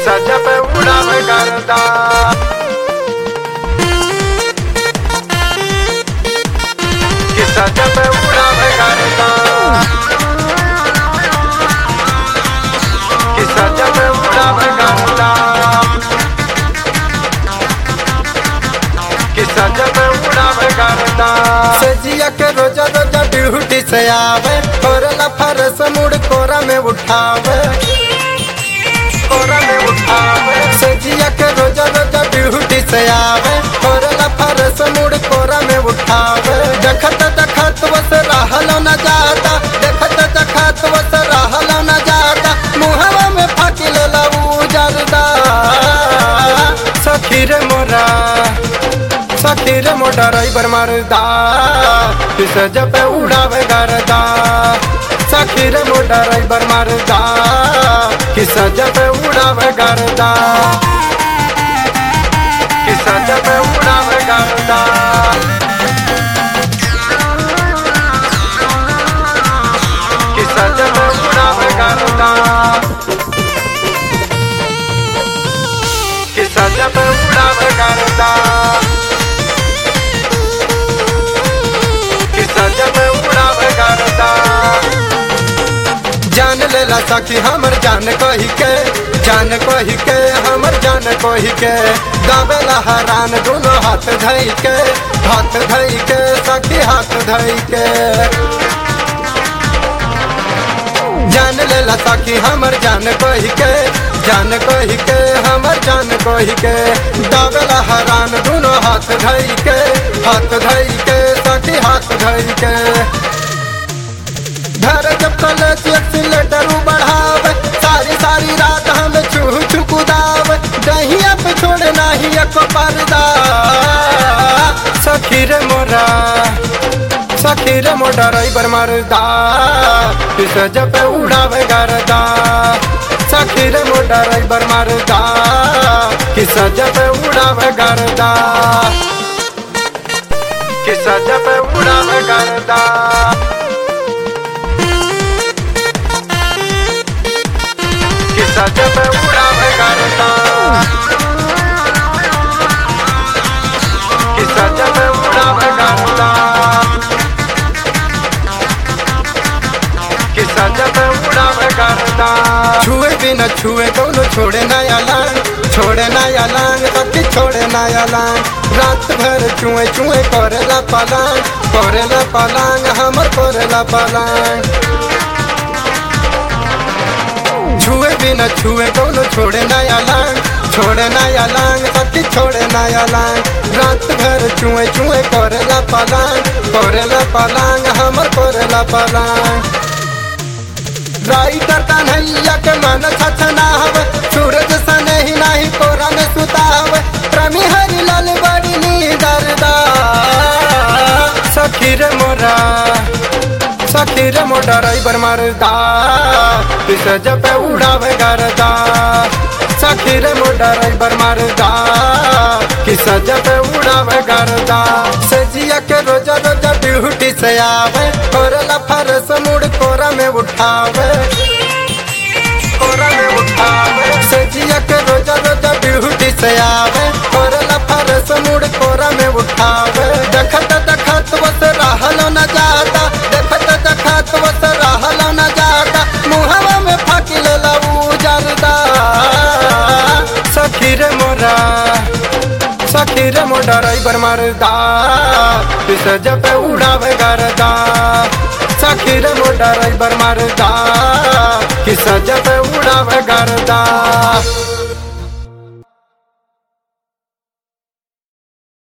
सजा पे उड़ावे करदा कि सजा पे उड़ावे करदा कि सजा पे उड़ावे करदा कि सजा पे उड़ावे करदा सजिया के रोजा रोजा ड्यूटी से आवे कोरला फरस मुड़ कोरा में उठावे कोरा में उठावे सजिया के रोजा रोजा ड्यूटी से आवे कोरला फरस मुड़ कोरा में उठावे देखत देखत बस रहलो न जाता देखत देखत बस रहलो न जाता मुहवा में फाकी लेला उजरदा सखी रे मोरा सखी रे मोटा ड्राइवर मारदा पिस जब उड़ावे गरदा सखी रे मोटा ड्राइवर मारदा किस जब उड़ावे गरदा कि सजा पे उड़ावे करदा कि सजा पे उड़ावे करदा कि सजा पे उड़ावे करदा कि सजा पे उड़ावे करदा जान लेला सखी हमर जान कही के जान कही के हमर जान कही के गावेला हरान दोनों हाथ धई के हाथ धई के सखी हाथ धई के जान लेला सखी हमर जान कही के जान कही के हमर जान कही के दावेला हरान दोनों हाथ धई के हाथ धई के सखी हाथ धई के घर जब कॉलेज एक्सीलेटर बढ़ावे सारी सारी रात हम छू छू कुदावे दहिया पे छोड़े नाही एक पर्दा सखी रे मोरा सखी रे मोटा ड्राइवर मरदा पिस जब उड़ावे गरदा सखी रे मोटा ड्राइवर मरदा किस जब उड़ावे गरदा कि सजा पे उड़ावे करदा कि सजा पे उड़ावे करदा कि सजा पे उड़ावे करदा कि सजा पे उड़ावे करदा छुए बिना छुए कौनो छोड़े नया लांग छोड़े नया लांग सखी छोड़े नया लांग रात भर चुए चुए करेला पलांग करेला पलांग हमर करेला पलांग छुए बिना छुए कौनो छोड़े नया लांग छोड़े नया लांग सखी छोड़े नया लांग रात भर चुए चुए करेला पलांग करेला पलांग हमर करेला पलांग राइटर कन्हैया के मन छछनाव सूरज सने ही नाही कोरा में सुताव प्रेमी हरि लाल बड़ी नीदरदा सखी रे मोरा सखी रे मोटा ड्राइवर मरदा पिस जब उड़ावे गरदा सखी रे मोटा ड्राइवर मरदा किस जब उड़ावे गरदा सजिया के रोजा रोजा ड्यूटी से आवे कोरला फरस मुड़ कोरा में उठावे कोरा में उठावे सजिया के रोजा रोजा ड्यूटी से आवे कोरला फरस मुड़ कोरा में उठावे देखत देखत बस रहलो न जाता देखत देखत बस रहलो न जाता मुहवा में फाकी लेला उजरदा सखी रे मोरा सखी रे मोटा ड्राइवर मरदा पिस जब उड़ावे गरदा सखी रे मोटा ड्राइवर मरदा किस जब उड़ावे गरदा